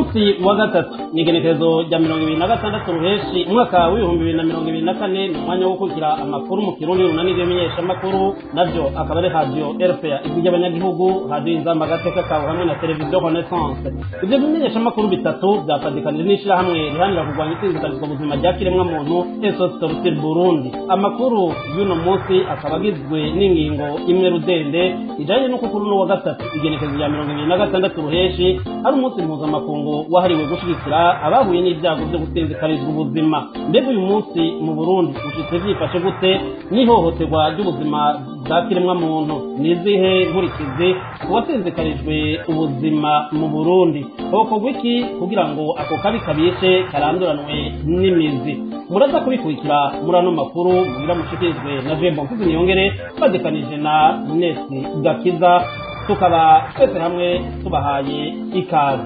munsi wa gatatu ni igenekerezo rya mirongo ibiri na gatandatu ruheshi umwaka w'ibihumbi bibiri na mirongo ibiri na kane ni umwanya wo gukurikira amakuru mu kirundi runani rw'imenyeshamakuru nabyo akaba ari radiyo rpa ijwi ry'abanyagihugu radiyo inzamba agateka kawe hamwe na televiziyo renaissance ibyo bimenyeshamakuru bitatu byafatikanije n'ishyirahamwe riharanira kurwanya isinzikarizwa ubuzima rya kiremwamuntu esos torutire burundi amakuru y'uno munsi akaba agizwe n'ingingo imwe rudende ijanye n'uko kuri uno wa gatatu igenekerezo rya mirongo ibiri na gatandatu ruheshi ari umunsi mpuzamakungu wahariwe gushyigikira abahuye n'ibyago byo gusinzikarizwa ubuzima mbega uyu munsi mu burundi ushitse byifashe gute n'ihohoterwa ry'ubuzima bwa kiremwamuntu ni izihe nkurikizi ku basinzikarijwe ubuzima mu burundi hokorwa iki kugira ngo ako kabi kabishe karanduranwe n'imizi muraza kubikurikira muri ano makuru mugira mushikirizwe na jembo mfizi niyongere badekanije na nesi gakiza tukaba twese hamwe tubahaye ikaze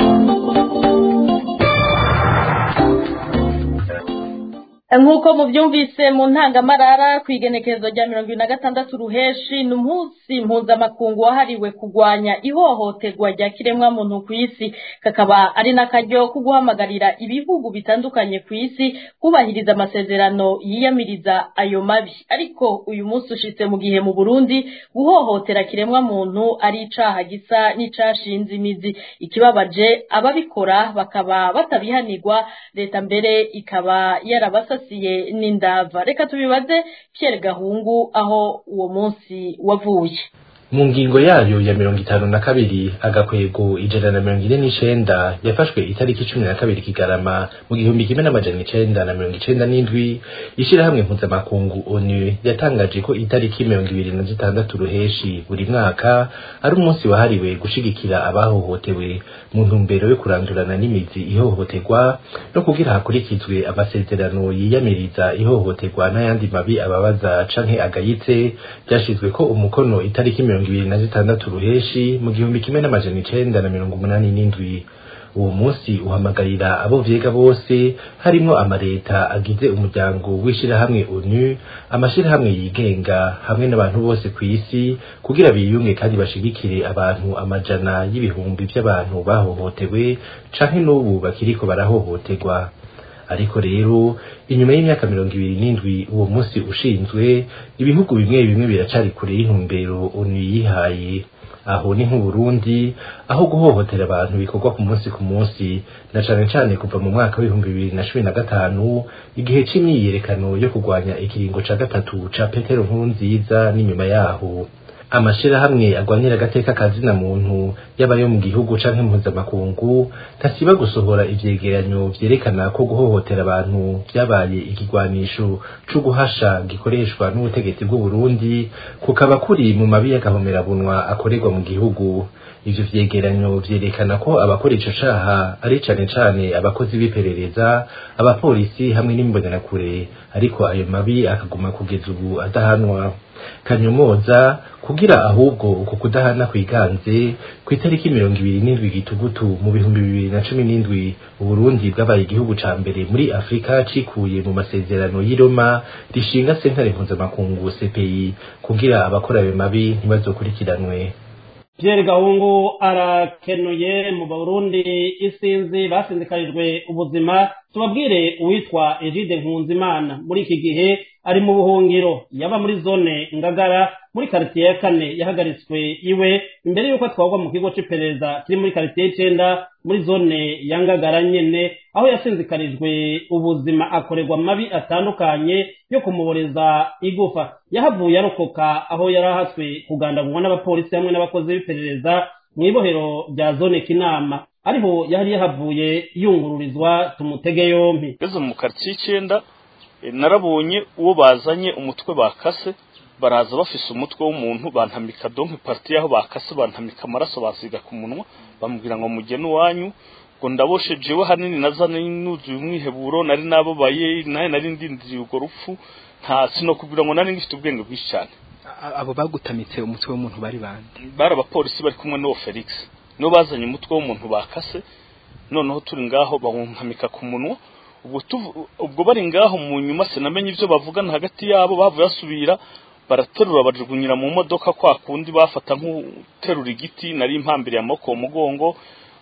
nk'uko mubyumvise mu ntangamarara ku igenekerezo rya mirongo ibiri na gatandatu ruheshi ni umunsi mpuzamakungu wahariwe kurwanya ihohoterwa rya kiremwamuntu ku isi kakaba ari n'akaryo ko guhamagarira ibihugu bitandukanye ku isi kubahiriza amasezerano yiyamiriza ayo mabi ariko uyu munsi ushitse mu gihe mu burundi guhohotera kiremwamuntu ari icaha gisa n'icashinze imizi ikibabaje ababikora bakaba batabihanirwa leta mbere ikaba yarabasa asasiye n'indava reka tubibaze Pierre Gahungu aho uwo munsi wavuye mu ngingo yayo ya mirongo itanu na kabiri agakwego ijana na mirongo ine n'icenda yafashwe itariki cumi na kabiri kigarama mu gihumbi kimwe n'amajana icenda na mirongo icenda n'indwi ishirahamwe mpuzamakungu onu yatangaje ko itariki mirongo ibiri na zitandatu ruheshi buri mwaka ari umunsi wahariwe gushigikira abahohotewe mu ntumbero yo kurandurana n'imizi ihohoterwa no kugira hakurikizwe amasezerano yiyamiriza ihohoterwa n'ayandi mabi ababaza canke agayitse byashizwe ko umukono itariki mirongo ibiri na zitandatu ruheshi mu gihumbi kimwe n'amajana icenda na mirongo umunani n'indwi uwo munsi uhamagarira abo vyega bose harimwo amareta agize umuryango w'ishirahamwe onu amashirahamwe yigenga hamwe n'abantu bose ku isi kugira biyunge kandi bashigikire abantu amajana y'ibihumbi vy'abantu bahohotewe canke n'ubu bakiriko barahohoterwa ariko rero inyuma y'imyaka mirongo ibiri n'indwi uwo munsi ushinzwe ibihugu bimwe bimwe biracari kure y'intumbero onu yihaye aho ni nk'uburundi aho guhohotera abantu bikorwa ku munsi ku munsi na cane cane kuva mu mwaka w'ibihumbi bibiri na cumi na gatanu igihe c'imyiyerekano yo kurwanya ikiringo ca gatatu ca petero nkurunziza n'inyuma yaho amashirahamwe agwanira agateka kazina muntu yaba yo mu gihugu canke mpuzamakungu ntasiba gusohora ivyegeranyo vyerekana ko guhohotera abantu vyabaye ikigwanisho co guhasha gikoreshwa n'ubutegetsi bw'uburundi kukaba kuri mu mabi y'agahomerabunwa akorerwa mu gihugu ivyo vyegeranyo vyerekana ko abakora ico caha ari cane cane abakozi b'iperereza abapolisi hamwe n'imbonerakure ariko ayo mabi akaguma kugeza ubu adahanwa kanyomoza kugira ahubwo uko kudahana kwiganze ku itariki mirongo ibiri n'indwi gitugutu mu bihumbi bibiri na cumi n'indwi uburundi bwabaye igihugu ca mbere muri afurika cikuye mu masezerano y'i roma rishinga sentare mpuzamakungu cpi kugira abakora ayo mabi ntibazokurikiranwe Pierre Gahungu arakenuye mu Burundi isinzi basinzikarijwe ubuzima tubabwire uwitwa Egide Nkunzimana muri iki gihe ari mu buhungiro yaba muri zone Ngagara muri quartier ya kane yahagaritswe iwe imbere yuko atwarwa mu kigo c'iperereza kiri muri quartier y'icenda muri zone ya Ngagara nyene aho yasinzikarijwe ubuzima akorerwa mabi atandukanye yo kumuboreza igufa yahavuye arokoka aho yarahatswe kugandagurwa n'abapolisi hamwe n'abakozi b'iperereza mu ibohero rya zone kinama ariho yari yahavuye yungururizwa tumutege yompi ngeze mu quartier icenda narabonye uwo bazanye umutwe bakase baraza bafise umutwe w'umuntu bantamika donke parti yaho bakase bantamika amaraso basiga ku munwa bamubwira ngo mugene iwanyu ngo ndaboshe jewe hanini nazane nuzuye umwiheburo nari nababaye naye nari ndindiriye urwo rupfu nta sinokubwira ngo nari ngifite ubwenge bwinshi cyane abo bagutamitse umutwe w'umuntu bari bande bari abapolisi bari kumwe n'uwo felix nibo bazanye umutwe w'umuntu bakase noneho turi ngaho bawuntamika ku munwa ubwo ubwo bari ngaho mu nyuma sinamenye ibyo bavugana hagati yabo bavuye basubira baraterura bajugunyira mu modoka kwa kundi bafata nk'uterura igiti nari impambiriye amaboko mu mugongo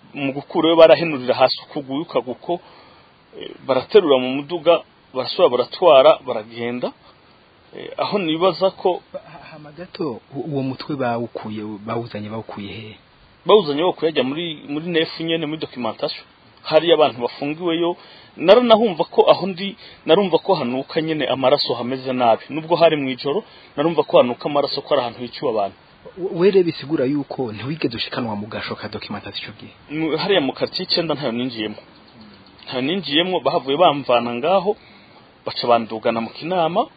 mu gukurayo barahenurira hasi ukuguru ukaguko eh, baraterura mu muduga barasubira baratwara baragenda Eh, aho nibaza ko hama gato u- uwo mutwe bawukuye bawuzanye bawukuye he bawuzanye wo kuyajya muri muri nefu nyene muri documentation hari abantu bafungiweyo naranahumva ko aho ndi narumva ko hanuka nyene amaraso hameze nabi nubwo hari mu ijoro narumva ko hanuka amaraso ko ari ahantu hiciwe abantu were bisigura yuko ntiwigeze ushikanwa mu gasho ka documentation ico gihe Mu- hariya mu quartier icyenda ntayo ninjiyemo ntayo ninjiyemo bahavuye bamvana ngaho baca bandugana mu kinama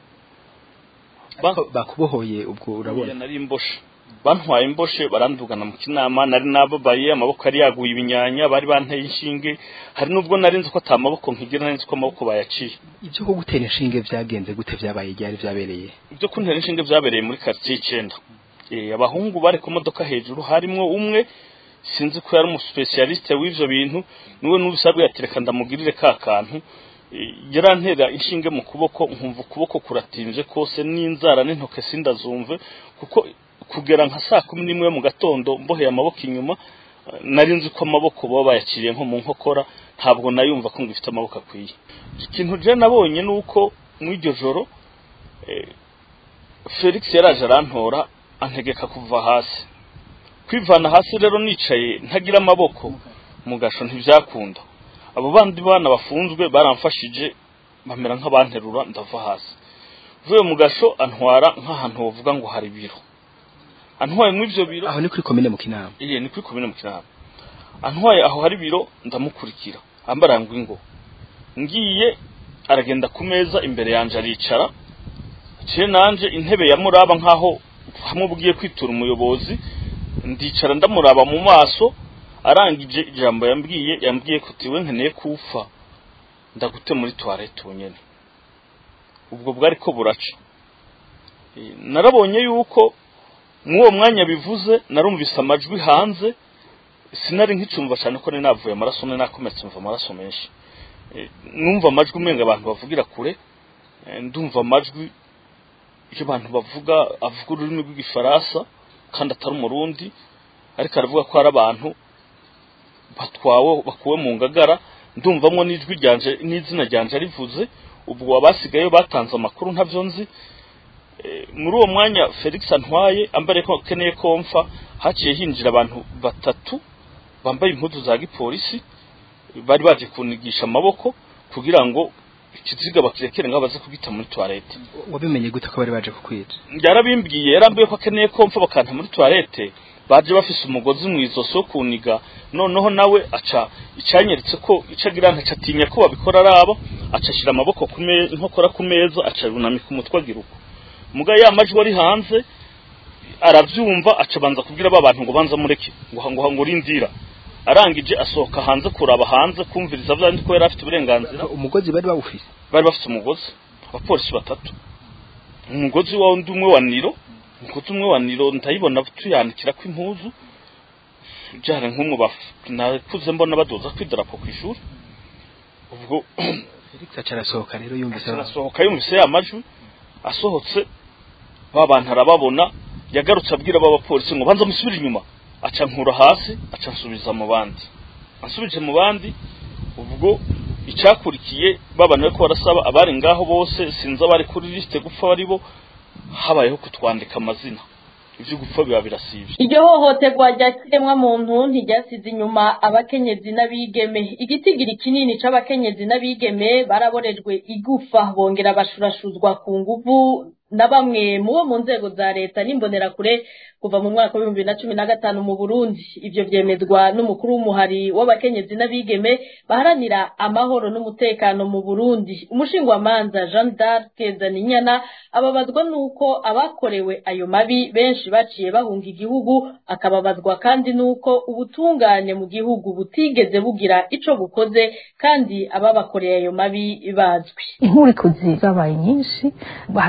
Ba- Ariko bakubohoye ubwo urabona Oya, nari imboshe bantwaye imboshe barandugana mu kinama nari nababaye amaboko yari yaguye ibinyanya bari banteye inshinge hari nubwo nari nzi ko ata maboko nkigira nari nzi ko amaboko bayaciye ibyo ko gutera inshinge vyagenze gute vyabaye ryari vyabereye ibyo kuntera inshinge byabereye muri quartier icyenda Eh, abahungu bari ku modoka hejuru harimwo umwe sinzi ko yari umuspecialiste w'ivyo bintu niwe n'ubisabwe yatereka ndamugirire ka kantu Eh, yarantera inshinge mu kuboko nkumva ukuboko kuratinze kose n'inzara n'intoke sindazumve kuko kugera nka saa kumi n'imwe mu gatondo mboheye amaboko inyuma eh, nari nzi ko amaboko baba bayaciriye nko mu nkokora ntabwo nayumva ko ngifite amaboko akwiye ikintu je nabonye nuko muri iryo joro eh, Felix yaraje arantora antegeka kuva hasi kwivana hasi rero nicaye ntagira amaboko mu gasho ntibyakunda abo bandi bana bafunzwe baramfashije bamera nk'abanterura ndava hasi vuye mu gasho antwara nk'ahantu bavuga ngo hari biro antwaye mu ivyo biro aho ni kuri komine mu kinama iye ni kuri komine mu kinama antwaye aho hari biro ndamukurikira ambaranga ingo ngiye aragenda ku meza imbere yanje aricara ciye nanje intebe yamuraba nkaho hamwe bugiye kwitura umuyobozi ndicara ndamuraba mu maso arangije ijambo yambwiye yambwiye ko tiwe nkeneye kufa ndagute muri toilette unyene ubwo bwari ko buraca Eh, narabonye yuko mwuwo mwanya bivuze narumvise amajwi hanze sinari nkicumva cyane ko nari navuye amaraso nari nakometse mva amaraso menshi Eh, numva amajwi umenga abantu bavugira kure Eh, ndumva amajwi iyo abantu bavuga avuga ururimi rw'igifaransa kandi atari umurundi ariko aravuga ko hari abantu batwawe bakuwe mu ngagara ndumvamwo n'ijwi ryanje n'izina ryanje rivuze ubwo abasigaye batanze amakuru ntavyo nzi Eh, muri uwo mwanya Felix antwaye ambare ko keneye komfa haciye hinjira abantu batatu bambaye impuzu za gipolisi bari baje kunigisha amaboko kugira ngo ikiziga bakirekere ngo baze kugita muri toilette wabimenye gute ko bari baje kukwica yarabimbwiye yarambiye ko akeneye komfa bakanta muri toilette baje bafise umugozi mu izosi wo kuniga noneho nawe aca icanyeretse ko icagira ntaca atinya ko babikora araba aca ashira amaboko ku meza inkokora ku meza aca yunamika umutwe agira uko muga ya majwi ari hanze aravyumva aca banza kubwira ba bantu ngo banza mureke ngo ngo ngo rindira arangije asohoka hanze kuraba hanze kumviriza vyandi ko yari afite uburenganzira umugozi bari bawufise bari bafite umugozi abapolisi batatu umugozi wa undi umwe wa niro umugozi umwe wa niro ndayibona tuyanikira ko impuzu byari nk'umwe baf- nakuze mbona badoza kwidarapo ku ishuri ubwo Felix aca arasohoka rero yumvise arasohoka yumvise ya majwi asohotse ba bantu arababona yagarutse abwira b'abapolisi ngo banza musubire inyuma aca nkura hasi aca nsubiza mu bandi ansubije mu bandi ubwo icyakurikiye babana ko barasaba abari ngaho bose sinzi abari kuri lisite gupfa bari bo habayeho kutwandika amazina ibyo gupfa biba birasibye iryo hohoterwa rya kiremwamuntu ntiryasize inyuma abakenyezi n'abigeme igitigiri kinini c'abakenyezi n'abigeme baraborejwe igufa bongera bashurashuzwa ku nguvu na bamwe mu bo mu nzego za leta n'imbonerakure kuva mu mwaka w'ibihumbi bibiri na cumi na gatanu mu burundi ivyo vyemezwa n'umukuru w'umuhari w'abakenyezi n'abigeme baharanira amahoro n'umutekano mu burundi umushingwamanza jean d'arc zaninyana ababazwa n'uko abakorewe ayo mabi benshi baciye bahunga igihugu akababazwa kandi n'uko ubutungane mu gihugu butigeze bugira ico bukoze kandi ababakoreye ayo mabi bazwi inkurikuzi zabaye nyinshi aha twovuga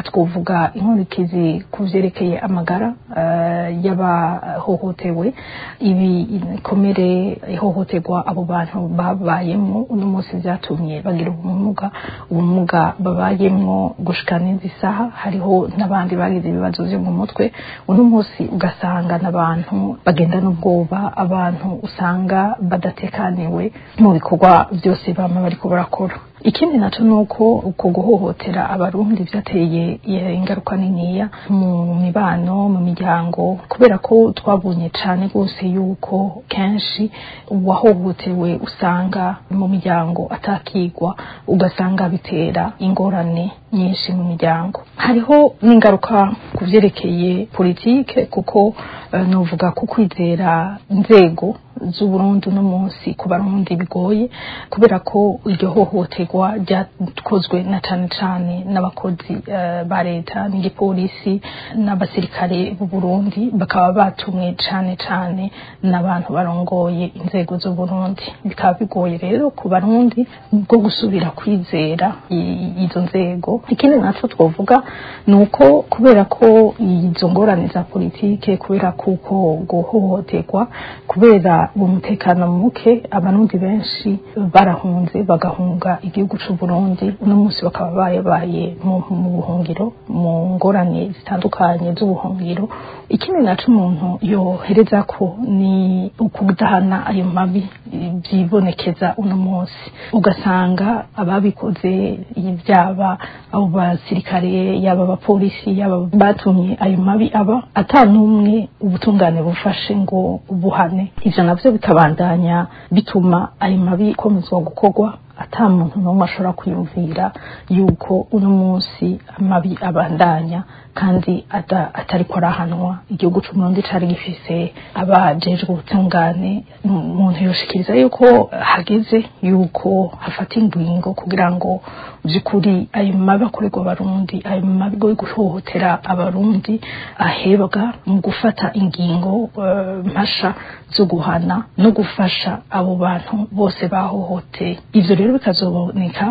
novuga inkurikizi ku vyerekeye amagara uh, y'abahohotewe ibi ikomere ihohoterwa abo bantu babayemo uno munsi vyatumye bagira ubumuga ubumuga babayemwo gushika n'izi saha hariho n'abandi bagize ibibazo vyo mu mutwe uno munsi ugasanga n'abantu bagenda n'ubwoba abantu usanga badatekaniwe mu bikorwa vyose bama bariko barakora ikindi naco nuko uko guhohotera abarundi vyateye ingaruka niniya mu mibano mu miryango kubera ko twabonye cane rwose yuko kenshi uwahohotewe usanga mu miryango atakigwa ugasanga bitera ingorane nyinshi mu miryango hariho n'ingaruka ku vyerekeye politike kuko uh, novuga ko kwizera inzego z'uburundi uno munsi ku barundi bigoye kubera ko iryo hohoterwa ryakozwe na cane cane n'abakozi uh, ba leta n'igipolisi n'abasirikare b'u Burundi bakaba batumwe cane cane n'abantu barongoye inzego z'uburundi bikaba bigoye rero ku barundi bwo gusubira kwizera izo nzego ikindi naco twovuga ni uko kubera ko izo ngorane za politike kubera kuko guhohoterwa kubera umutekano muke abarundi benshi barahunze bagahunga igihugu c'u Burundi uno munsi bakaba bayabaye mu buhungiro mu ngorane zitandukanye z'ubuhungiro ikindi naco umuntu yohereza ko ni ukudahana ayo mabi vyibonekeza uno munsi ugasanga ababikoze ivyaba abo basirikare yaba abapolisi yaba batumye ayo mabi aba ata n'umwe ubutungane bufashe ngo buhane ivyo navyo bikabandanya bituma ayo mabi ikomezwa gukorwa ata muntu n'umwe ashobora kwiyumvira yuko uno munsi amabi abandanya kandi atariko arahanwa igihugu c'umurundi cari gifise abajejwe ubutungane umuntu yoshikiriza yuko hageze yuko hafata ingingo kugira ngo vy'ukuri ayo mabi akorerwa abarundi ayo mabi yo guhohotera abarundi ahebwa mu gufata ingingo mpasha zo guhana no gufasha abo bantu bose bahohoteye ivyo rero bikazoboneka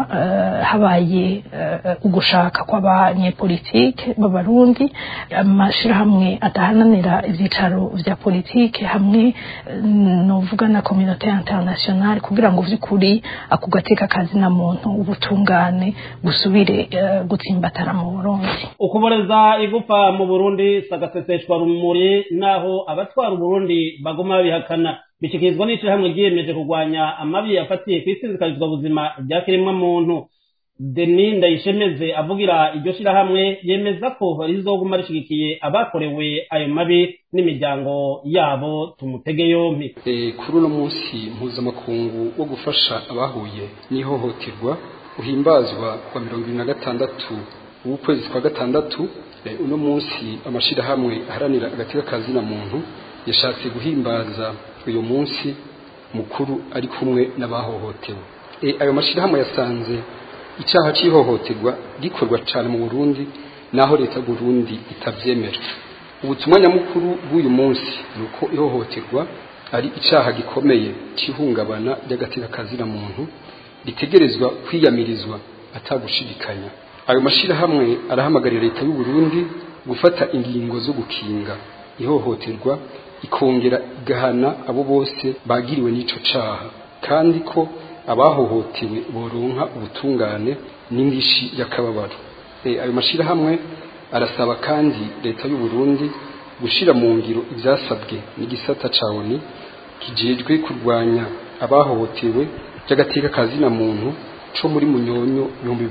habaye ugushaka kw'abanyepolitike b'abarundi amashirahamwe adahananira ivyicaro vya politike hamwe novuga na communauté internationale kugira ngo vy'ukuri ako gateka kazi na muntu ubutungane gusubire gutsimbatara mu Burundi ukuboreza igufa mu Burundi sagaseseshwa rumuri naho abatwara Burundi bagoma babihakana bishikirizwa n'ishirahamwe ryiyemeje kurwanya amabi yafatiye kw'isizikarizwa buzima rya kiremwa muntu Deni Ndayishemeze avugira iryo shirahamwe yemeza ko rizoguma rishigikiye abakorewe ayo mabi n'imiryango yabo tumutege yompi e, kuri uno munsi mpuzamakungu wo gufasha abahuye n'ihohoterwa uhimbazwa kwa mirongo ibiri na gatandatu w'ukwezi kwa gatandatu e, uno munsi amashirahamwe aharanira agateka kazina muntu yashatse guhimbaza uyu munsi mukuru ari kumwe n'abahohotewe e, ayo mashirahamwe yasanze icyaha cy'ihohoterwa gikorwa cyane mu Burundi naho leta Burundi itavyemera ubutumwa nyamukuru bw'uyu munsi nuko ihohoterwa ari icyaha gikomeye cy'ihungabana ry'agateka kazina muntu ritegerezwa kwiyamirizwa atagushidikanya ayo mashirahamwe arahamagarira leta y'u Burundi gufata ingingo zo gukinga ihohoterwa ikongera igahana abo bose bagiriwe n'ico caha kandi ko abahohotewe boronka ubutungane n'indishi y'akababaro e, ayo mashirahamwe arasaba kandi leta y'u Burundi gushira mu ngiro ivyasabwe n'igisata ca ONU kijejwe kurwanya abahohotewe by'agateka kazina muntu co muri munyonyo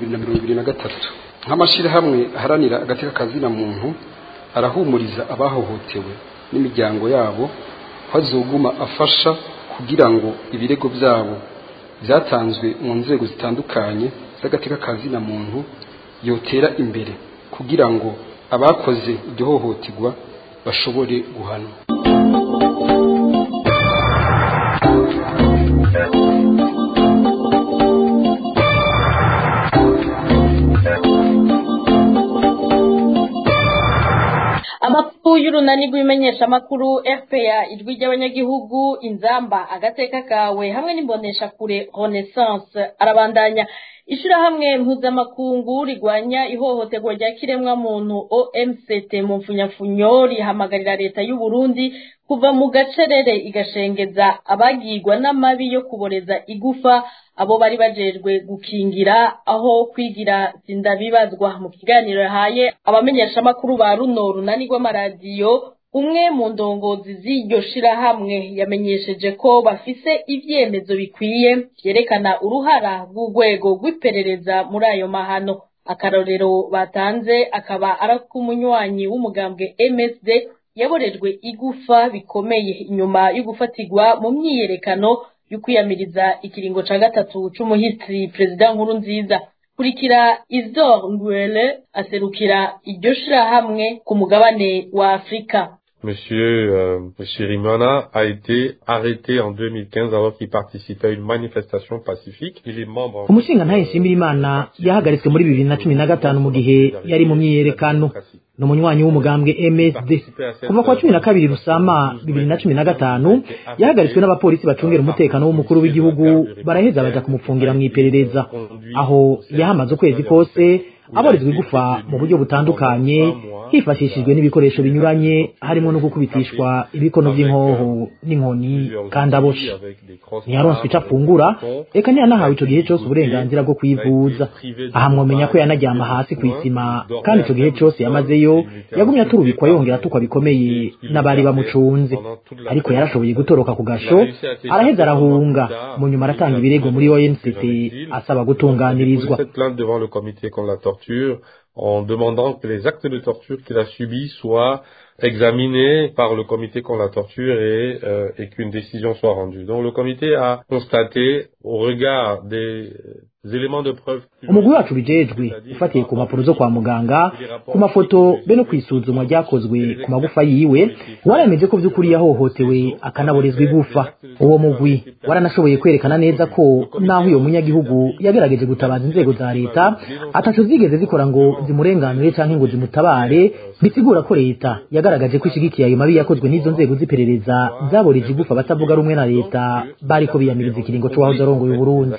2023 nk'amashirahamwe aharanira agateka kazina muntu arahumuriza abahohotewe n'imiryango yabo ko azoguma afasha kugira ngo ibirego byabo byatanzwe mu nzego zitandukanye z'agateka kazina muntu yotera imbere kugira ngo abakoze iryo hohoterwa bashobore guhanwa amakuru y'uru y'urunani rw'imenyeshamakuru fpa ijwi ry'abanyagihugu inzamba agateka kawe hamwe n'imboneshakure renaissance arabandanya ishirahamwe mpuzamakungu rigwanya ihohoterwa rya kiremwamuntu omct mu mfunyafunyo rihamagarira leta y'u Burundi kuva mu gacerere igashengeza abagirwa n'amabi yo kuboreza igufa abo bari bajejwe gukingira aho kwigira sindabibazwa mu kiganiro yahaye abamenyeshamakuru ba runo runani rw'amaradiyo umwe mu ndongozi z'iryo shirahamwe yamenyesheje ko bafise ivyemezo bikwiye vyerekana uruhara rw'urwego rw'iperereza muri ayo mahano akarorero batanze akaba ari ak'umunywanyi w'umugambwe msd yaborejwe igufa bikomeye inyuma yo gufatirwa mu myiyerekano yo kwiyamiriza ikiringo ca gatatu c'umuhisi perezida nkuru nziza kurikira Isidore Ngwele aserukira iryo shirahamwe ku mugabane wa Afrika Monsieur euh, Chirimana a été arrêté en 2015 alors qu'il participait à une manifestation pacifique. Il est membre... umushinga ntaye nshimirimana yahagaritswe muri bibiri na cumi na gatanu mu gihe yari mu myiyerekano ni umunywanyi w'umugambwe msd kuva kwa cumi na kabiri rusama bibiri na cumi na gatanu yahagaritswe n'abapolisi bacungera umutekano w'umukuru w'igihugu baraheza baja kumupfungira mu iperereza aho yahamaze ukwezi kose abarizwa igufa mu buryo butandukanye hifashishijwe n'ibikoresho binyuranye harimo no gukubitishwa ibikono by'inkoho n'inkoni kandi aboshe ntiyaronse ico afungura eka ntiyanahawe ico gihe cose uburenganzira bwo kwivuza aha mwomenya ko yanaryama hasi kw'isima kandi ico gihe cose yamazeyo yagumye aturubikwa yongera atukwa bikomeye n'abari bamucunze ariko yarashoboye gutoroka ku gasho araheza arahunga mu nyuma aratanga ibirego muri ONCT asaba gutunganirizwa en demandant que les actes de torture qu'il a subis soient examinés par le comité contre la torture et, euh, et qu'une décision soit rendue. Donc le comité a constaté au regard des éléments de preuve umugwi wacu bijejwe ufatiye ku mpapuro zo kwa muganga ku mafoto be no kwisuzumwa ryakozwe ku magufa yiwe warameje ko by'ukuri yahohotewe akanaborezwa igufa uwo mugwi waranashoboye kwerekana neza ko naho uyo munyagihugu yagerageje gutabaza inzego za leta ataco zigeze zikora ngo zimurenganure canke ngo zimutabare bisigura ko leta yagaragaje ko ishigikiye ayo mabi yakozwe n'izo nzego z'iperereza zaboreje igufa batavuga rumwe na leta bariko biyamiriza ikiringo c'uwahoze arongoye uburundi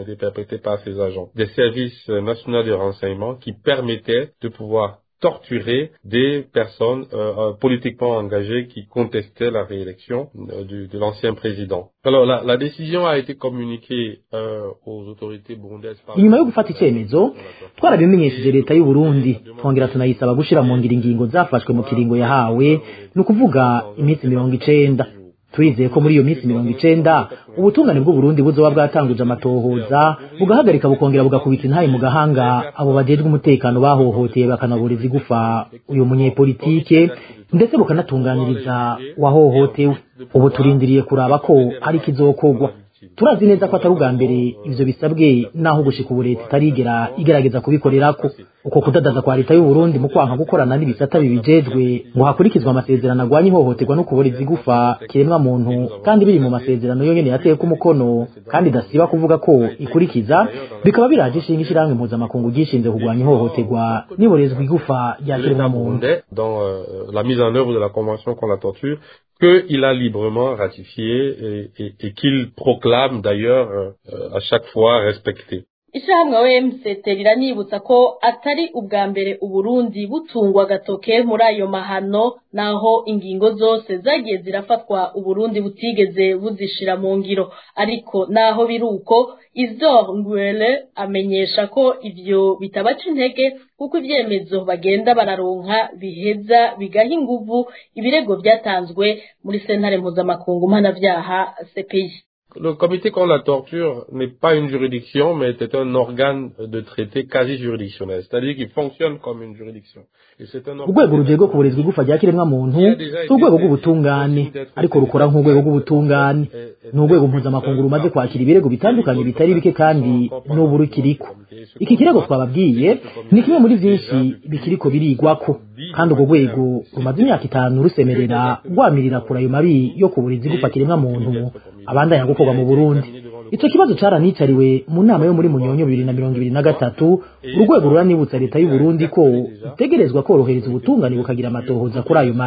ces agents des services nationaux de renseignement qui permettaient de pouvoir torturer des personnes euh, politiquement engagées qui contestaient la réélection euh, du, de l'ancien président. Alors la, la, décision a été communiquée euh, aux autorités burundaises. inyuma yo gufata icyemezo twarabimenyesheje leta y'u Burundi twongera tunayisaba gushira mu ngiro ingingo zafashwe mu kiringo yahawe ni ukuvuga iminsi mirongo icenda turizeye ko muri iyo minsi mirongo icenda ubutungane bw'uburundi buzoba bwatanguje amatohoza bugahagarika bukongera bugakubita intaye mu gahanga abo bajejwe umutekano bahohoteye bakanaboreza igufa uyu munyepolitike ndetse bukanatunganiriza wahohotewe ubu turindiriye kuraba ko hari ikizokorwa turazi neza ko atari ubwa mbere ivyo bisabwe naho gushika ubu leta itarigera igerageza kubikorerako uko kudadaza kwa leta y'u Burundi mu kwanka gukorana n'ibisata bibijejwe ngo hakurikizwe amasezerano agwanya ihohoterwa no kuboreza igufa kiremwa muntu kandi biri mu masezerano yonyene yateyeko umukono kandi idasiba kuvuga ko ikurikiza bikaba biraje ishinga ishirahamwe mpuzamakungu ryishinze kurwanya ihohoterwa n'iborezwa igufa rya kiremwa muntu dans euh, la mise en œuvre de la convention contre la torture qu'il a librement ratifié et, et, et qu'il proclame d'ailleurs euh, à chaque fois respecté. ishyirahamwe OMCT riranibutsa ko atari ubwa mbere uburundi butungwa agatoke muri ayo mahano naho ingingo zose zagiye zirafatwa uburundi butigeze buzishira mu ngiro ariko naho biri uko Isidore Ngwele amenyesha ko ivyo bitabaca intege kuko ivyemezo bagenda bararonka biheza bigaha inguvu ibirego vyatanzwe muri sentare mpuzamakungu mpanavyaha CPI Le comité contre la torture n'est pas une juridiction, mais c'est un organe de traité quasi juridictionnel, c'est-à-dire qu'il fonctionne comme une juridiction. urwego rujejwe kuburizwa igufa rya kiremwa muntu si urwego rw'ubutungane ariko rukora nk'urwego rw'ubutungane ni urwego mpuzamakungu rumaze kwakira ibirego bitandukanye bitari bike kandi n'ubu rukiriko iki kirego twababwiye ni kimwe muri vyinshi bikiriko birigwako kandi urwo rwego rumaze imyaka itanu rusemerera rwamirira kure ayo mabi yo kuburiza igufa kiremwa muntu abandanya gukorwa mu burundi ico kibazo caranicariwe mu nama yo muri munyonyo bibiri na mirongo ibiri na gatatu urwego ruranibutsa leta y'u Burundi ko itegerezwa korohereza ubutungane bukagira amatohoza kuri ayo mabi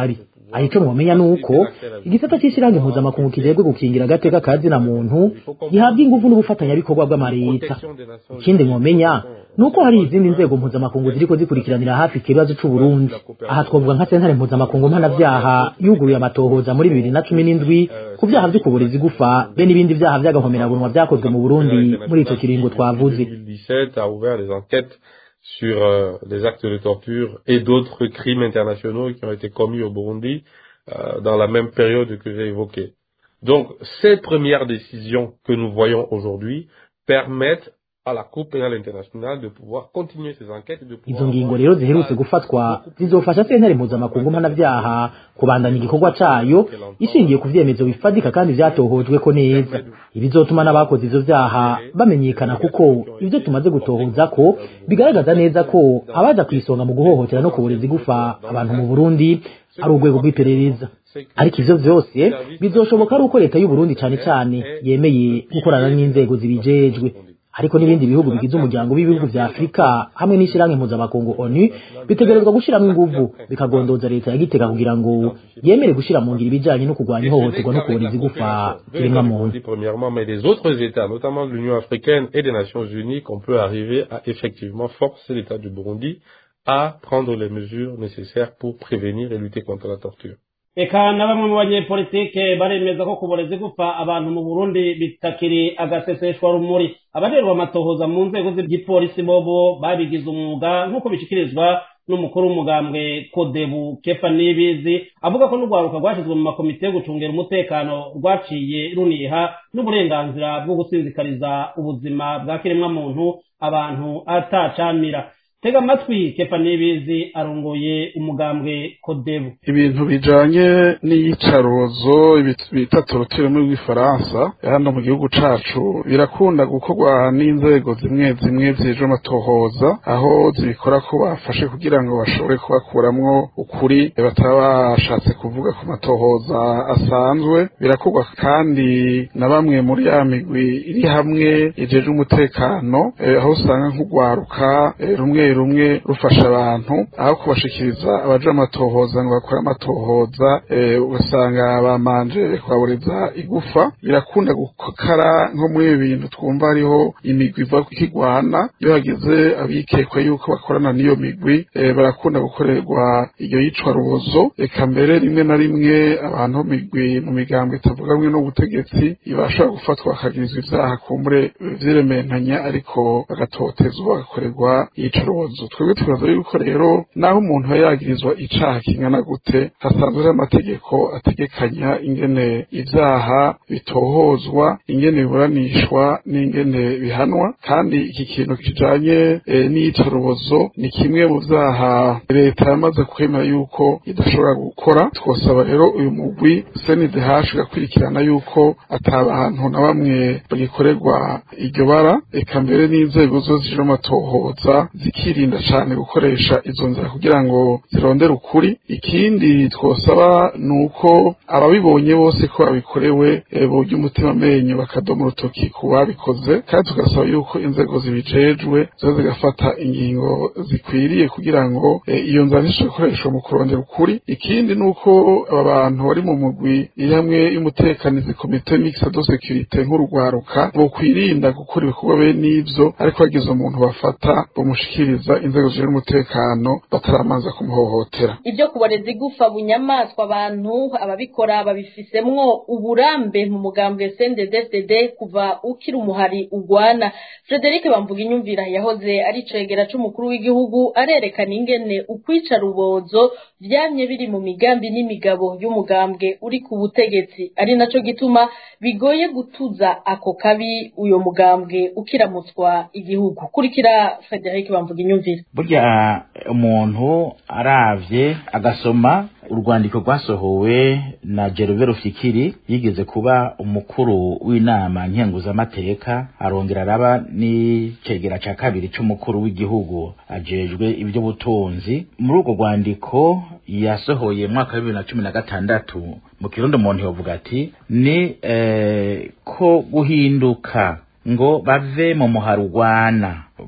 aho icyo mwomenya ni uko igisata cy'ishyirahamwe mpuzamakungu kijejwe gukingira agateka ka zina muntu gihabwa ingufu n'ubufatanyabikorwa bw'amareta ikindi mwomenya ni uko hari izindi nzego mpuzamakungu ziriko zikurikiranira hafi ikibazo c'uburundi aha twavuga nka sentare mpuzamakungu mpanavyaha yuguruye amatohoza muri bibiri na cumi n'indwi ku vyaha vy'ukuburiza igufa be n'ibindi vyaha vy'agahomerabunwa vyakozwe mu burundi muri ico kiringo twavuze 2017 a ouvert les enquêtes sur euh, les actes de torture et d'autres crimes internationaux qui ont été commis au Burundi euh, dans la même période que j'ai évoquée. Donc, ces premières décisions que nous voyons aujourd'hui permettent à la Cour pénale internationale de pouvoir continuer ces enquêtes et de pouvoir... izo ngingo rero ziherutse gufatwa zizofasha sentare mpuzamakungu mpanavyaha kubandanya igikorwa cayo ishingiye ku vyemezo bifatika kandi vyatohojweko neza ibizotuma n'abakoze ivyo vyaha bamenyekana kuko ivyo tumaze gutohoza ko bigaragaza neza ko abaza kw'isonga mu guhohotera no kubureza igufa abantu mu burundi ari urwego rw'iperereza ariko ivyo vyose bizoshoboka ari uko leta y'uburundi cane cane yemeye gukorana n'inzego zibijejwe ariko n'ibindi bihugu bigize umuryango w'ibihugu vya Afrika hamwe n'ishiramwe mpuzamakungu ONU bitegerezwa gushiramwo inguvu bikagondoza leta ya Gitega kugira ngo yemere gushira mu ngiro ibijanye no kurwanya ihohoterwa no kuboneza igufa kiremwa muntu premièrement mais les autres états notamment de l'Union africaine et des Nations unies qu'on peut arriver à effectivement forcer l'état du Burundi à prendre les mesures nécessaires pour prévenir et lutter contre la torture eka na bamwe mu banyepolitike baremeza ko kuboreza igufa abantu mu burundi bitakiri agaseseshwa rumuri abaderwa amatohoza mu nzego z'igipolisi bobo babigize umwuga nk'uko bishikirizwa n'umukuru w'umugambwe kodebu kefa nibizi avuga ko n'urwaruka rwashyizwe mu makomite yo gucungira umutekano rwaciye runiha n'uburenganzira bwo gusinzikariza ubuzima bwa kiremwamuntu abantu atacamira tega amatwi kefa nibizi arongoye umugambwe kodebu ibintu bijanye n'iyicaruzo bita torotire muri rw'ifaransa hano mu gihugu cacu birakunda gukorwa n'inzego zimwe zimwe zijejwe amatohoza aho zibikora ko bafashe kugira ngo bashobore kubakuramwo ukuri bataba bashatse kuvuga ku matohoza asanzwe birakorwa kandi na bamwe muri ya migwi iri hamwe ijejwe umutekano aho usanga nk'urwaruka rumwe rumwe rufasha abantu aho kubashikiriza abaje amatohoza ngo bakore amatohoza ugasanga bamanje kubabureza igufa birakunda gukara nko muri ibi bintu twumva hariho imigwi iva kigwana iyo hagize abikekwa yuko bakorana n'iyo migwi barakunda gukorerwa iyo yicwa rubozo reka mbere rimwe na rimwe abantu migwi mu migambo itavuga hamwe n'ubutegetsi ibasha gufatwa bakagirizwa ivyaha kumbure vyirementanya ariko bagatotezwa bagakorerwa iyica rubozo twebwe twibaza yuko rero naho umuntu aba yagirizwa icaha kingana gute hasanzwe hari amategeko ategekanya ingene ivyaha bitohozwa ingene biburanishwa n'ingene bihanwa kandi iki kintu kijanye e, n'iyicarubozo ni kimwe mu vyaha leta yamaze kwemera yuko idashobora gukora twosaba rero uyu mugwi CNDH ugakurikirana yuko atabantu na bamwe bagikorerwa iryo bara eka mbere n'inzego zose zije amatohoza zikirinda cane gukoresha izo nzira kugira ngo zirondere ukuri ikindi twosaba ni uko ababibonye bose ko babikorewe burya umutima amenyo bakadoma urutoki ku babikoze kandi tugasaba yuko inzego zibijejwe zo zigafata ingingo zikwiriye kugira ngo iyo nzira ntishobore gukoreshwa mu kurondera ukuri ikindi ni uko aba bantu bari mu mugwi iri hamwe y'umutekanizi komite mixed de securite nk'urugwaruka bokwirinda gukora ibikorwa bene ivyo ariko hagize umuntu bafata bamushikiriza inzego zijejwe umutekano bataramanza kumuhohotera ibyo kuboreza igufa bunyamaswa abantu ababikora babifisemwo uburambe mu mugambwe CNDD-FDD kuva ukiri umuhari ugwana Frederic bamvuga inyumvira yahoze ari cegera c'umukuru w'igihugu arerekana ingene ukwica rubozo vyamye biri mu migambi n'imigabo y'umugambwe uri ku butegetsi ari naco gituma bigoye gutuza ako kabi uyo mugambwe ukiramutswa igihugu kurikira Frederic bamvuga inyumvira burya umuntu aravye agasoma urwandiko rwasohowe na Gervais Rufikiri yigeze kuba umukuru w'inama nkenguzamateka arongera araba n'icegera ca kabiri c'umukuru w'igihugu ajejwe ivy'ubutunzi muri urwo rwandiko yasohoye mu mwaka wa bibiri na cumi na gatandatu mu kirundi umuntu yovuga ati ni eh, ko guhinduka ngo bave mu muharugwana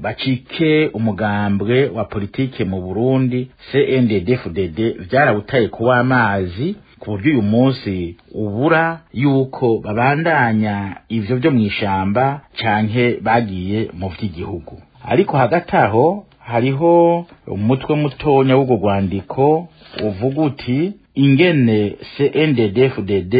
bacike umugambwe wa politike mu Burundi CNDD-FDD vyarawutaye kuwa amazi ku buryo uyu munsi ubura yuko babandanya ivyo vyo mw'ishamba canke bagiye mu vy'igihugu ariko hagati aho hariho umutwe mutonya w'urwo rwandiko uvuga uti ingene CNDD-FDD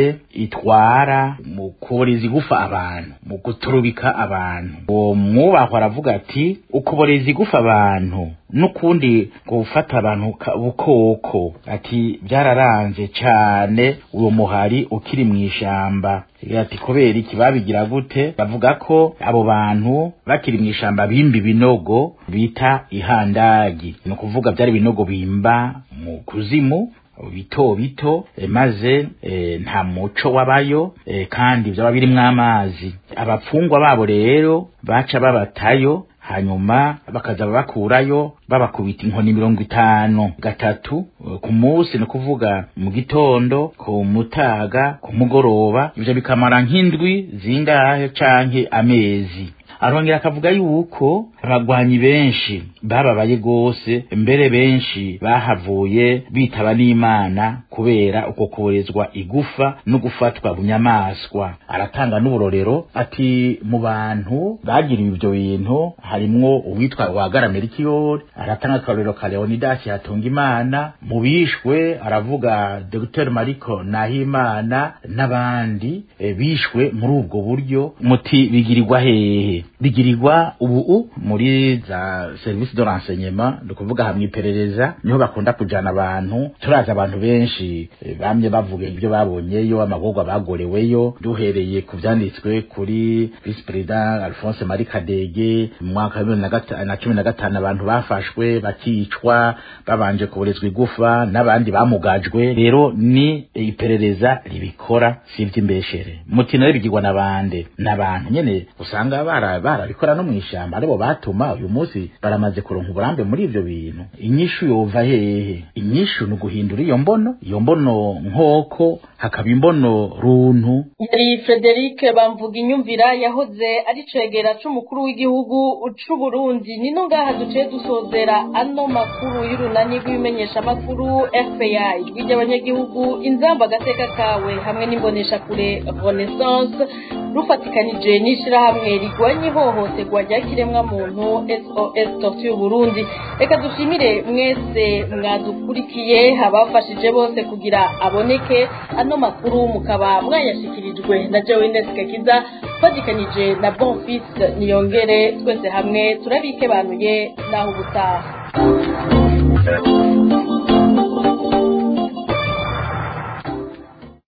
itwara mu kuboreza igufa abantu mu guturubika abantu uwo mwubahwa aravuga ati ukuboreza igufa abantu n'ukundi gufata abantu bukoko ati byararanze cane uwo muhari ukiri mu ishamba ati kubera iki babigira gute bavuga ko abo bantu bakiri mu ishamba bimba ibinogo bita ihandagi ni ukuvuga byari ibinogo bimba mu kuzimu bito bito e, maze e, nta muco wabayo e, kandi byaba birimwo amazi abapfungwa babo rero baca babatayo hanyuma bakaza bakurayo babakubita inkoni mirongo itanu gatatu ku munsi ni ukuvuga mu gitondo ku mutaga ku mugoroba ivyo bikamara nk'indwi zingahe canke amezi arongera akavuga yuko abagwanyi benshi bababaye gose mbere benshi bahavuye bitaba n'imana kubera uko kuborezwa igufa no gufatwa bunyamaswa aratanga n'uburorero ati mu bantu bagiriwe ivyo bintu harimwo uwitwa wagaramerikiyori aratanga akarorero ka leonidas hatunga imana mu bishwe aravuga dr mariko nahimana n'abandi e, bishwe muri ubwo buryo muti bigirirwa hehe bigirirwa ubu muri za service de renseignement ni ukuvuga hamwe iperereza niho bakunda kujana abantu turazi abantu benshi e, bamye bavuga ibyo babonyeyo amagorwa bagoreweyo duhereye ku vyanditswe kuri vice president alphonse marie kadege mu mwaka wa bibiri na cumi na gatanu abantu bafashwe bakicwa babanje kuborezwa igufa n'abandi bamugajwe rero ni iperereza ribikora si ivy'imbeshere muti nayo bigirwa n'abande n'abantu nyene usanga bara barabikora no mw'ishamba aribo batuma uyu munsi baramaze kuronka uburambe muri ivyo bintu inyishu yova hehe inyishu ni uguhindura iyo mbono iyo mbono nkoko hakaba imbono runtu yari Frederic bamvuga inyumvira yahoze ari cegera c'umukuru w'igihugu c'u Burundi nino ngaha duciye dusozera ano makuru y'urunani rw'ibimenyesha makuru FBI rw'iby'abanyagihugu inzamba agateka kawe hamwe n'imbonesha kure Renaissance rufatikanije n'ishirahamwe rigwanya ihohoterwa rya kiremwa muntu SOS Torture Burundi reka dushimire mwese mwadukurikiye abafashije bose kugira aboneke ano makuru mukaba mwayashikirijwe na Joe Kiza fatikanije na Bonfils Niyongere twese hamwe turabike banuye naho ubutaha